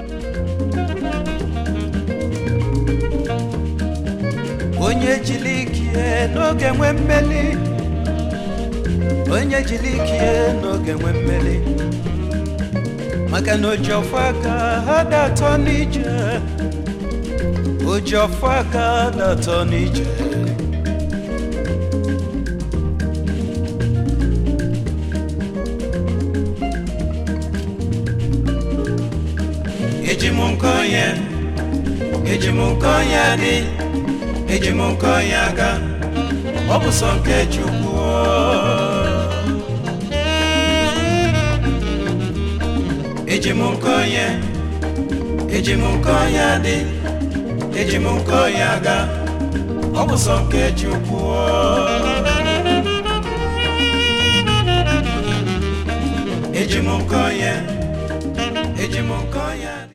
onye jiri ikie n'oge nwe mmeli onye jiri ikie n'oge nwe mmeli maka na oji ọfọ aka ha da atọ n'ije oji ọfọ aka da atọ n'ije eji m nke onye eji m nke onye dị eji m nke onye aga ọ bụ sọ nke chukwu eji m nke onye eji m nke onye dị eji m nke onye aga ọ bụ sọ nke chukwu eji m nke onye eji m nke onye